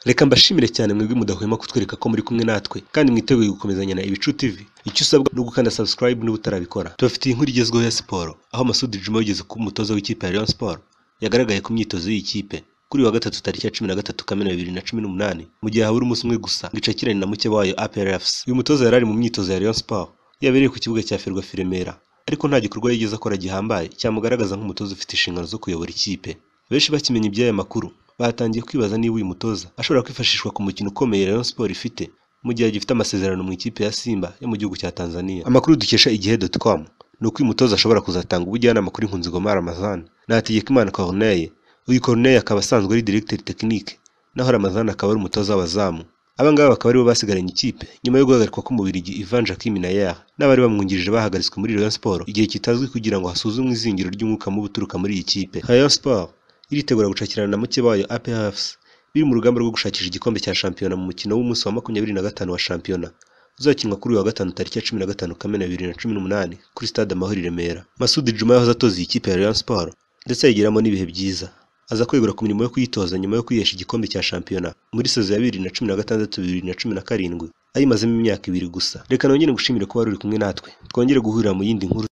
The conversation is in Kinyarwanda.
Reka mbashimire cyane mwebwe mudahwema kutwereka ko muri kumwe natwe kandi mwiteguye gukomezanya na Ibicu TV. Icyo usabwa ni ugukanda subscribe niba utarabikora. Tubafitiye inkuru igezweho ya siporo aho Masudi Juma wigeze kuba umutoza w'ikipe ya Rayon Sport yagaragaye ku myitozo y'iyi kipe kuri uyu wa gatatu tariki ya cumi na gatatu Kamena bibiri na cumi n'umunani mu gihe habura umunsi umwe gusa ngo icakirane na muke wayo APR FC. Uyu mutoza yari ari mu myitozo ya Rayon Sport yabereye ku kibuga cya Ferwafa i Remera ariko nta gikorwa yigeze akora gihambaye cyamugaragaza nk'umutoza ufite inshingano zo kuyobora ikipe. Benshi bakimenya iby'aya makuru batangiye kwibaza niba uyu mutoza ashobora kwifashishwa ku mukino ukomeye Rayon Sport ifite mu gihe agifite amasezerano mu ikipe ya Simba yo mu gihugu cya Tanzania. Amakuru dukesha igihe.com ni uko uyu mutoza ashobora kuzatanga ubujyanama kuri Nkunzingoma Ramazan na Hategekimana Corneille. Uyu Corneille akaba asanzwe ari directeur technique naho Ramazan akaba ari umutoza w'abazamu. Aba ngaba bakaba aribo basigaranye ikipe nyuma yo guhagarikwa k'umubirigi Ivan Jacquim Nayer n'abari bamwungirije bahagaritswe muri Rayon Sport igihe kitazwi kugira ngo hasuzumwe izingiro ry'umwuka mubi uturuka muri iyi kipe. Rayon Sport iritegura gucakirana na muke bayo APR FC biri mu rugamba rwo gushakisha igikombe cya shampiyona mu mukino w'umunsi wa makumyabiri na gatanu wa shampiyona uzakinwa kuri uyu wa gatanu tariki ya cumi na gatanu Kamena bibiri na cumi n'umunani kuri stade Amahoro i Remera. Masudi Juma yahoze atoza iyi kipe ya Rayon Sport ndetse ayigiramo n'ibihe byiza. Aza kwegura ku mirimo yo kuyitoza nyuma yo kwihesha igikombe cya shampiyona muri sezo ya bibiri na cumi na gatandatu bibiri na cumi na karindwi ayimazemo imyaka ibiri gusa. Reka nongere gushimire kuba wari uri kumwe natwe twongere guhurira mu yindi nkuru.